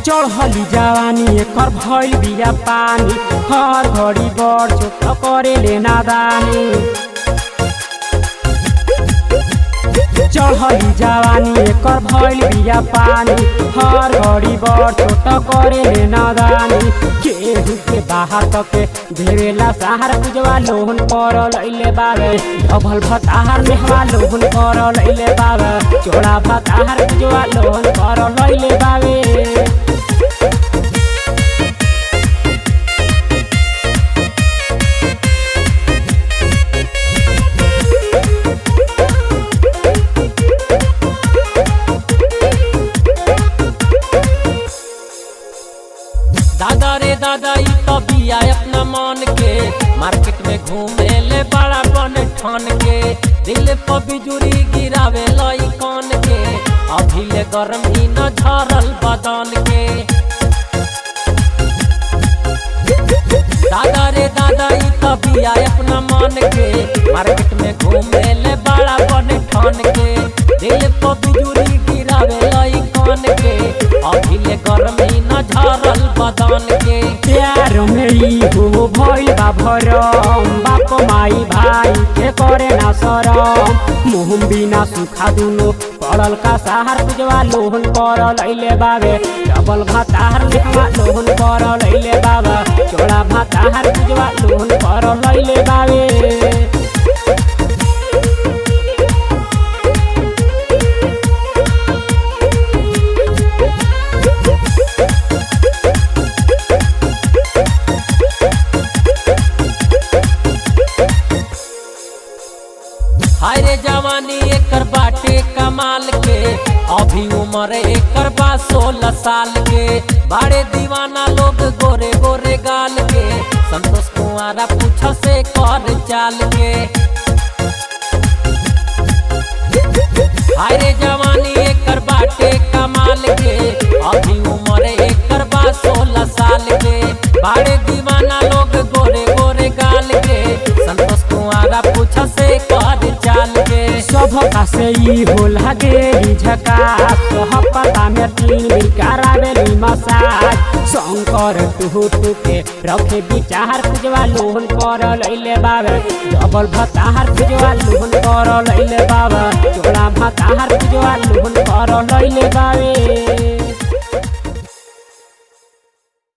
चढ़ली जवानी एकर भइल बिया पानी हर घड़ी बड़ छोट करे ले नादानी चढ़ली जवानी एकर भइल बिया पानी हर घड़ी बड़ छोट करे ले नादानी केहू के बाहर तके घेरेला सहार पुजवा लोहन पर लैले बावे डबल भताहार मेहवा लोहन पर लैले बावे चोड़ा भताहार पुजवा लोहन पर लैले बावे दादा रे दादा ई तो बिया अपना मन के मार्केट में घूमे ले बड़ा बन ठान के दिल पर बिजुरी गिरावे लई कान के अभी ले गरम ही न झरल बदन के दादा रे दादा ई तो बिया अपना मन के मार्केट में घूमे ले बड़ा बन ठान के दिल पर बिजुरी गिरावे लई कान के अभी ले गरम ही न झरल बदन के प्यार मेरी हो भइल बा भरम बाप माई भाई के करे ना सरम मुहम बिना सुखा दुनो पड़ल का सहार पुजवा लोहन पर लैले बावे डबल भाताहार लिखवा लोहन पर लैले बाबा चोड़ा भाताहार पुजवा लोहन पर लैले बावे हाय रे जवानी एकर बाटे कमाल के अभी उम्र एकर बा सोलह साल के बड़े दीवाना लोग गोरे गोरे गाल के संतोष कुमारा पूछ से कर चाल के हाय रे जवानी एकर बाटे कमाल के अभी उम्र एकर बा सोलह साल के बड़े दीवाना लोग गोरे गोरे गाल के संतोष कुमारा पूछ से कर चाल के सब का से ई हो लागे झका सह पता में तीन भी करावेली मसाज शंकर टुहु टुके रखे विचार पुजवा लोहन कर लैले बाबा डबल भताहार पुजवा लोहन कर लैले बाबा चोड़ा भताहार पुजवा लोहन कर लैले बाबे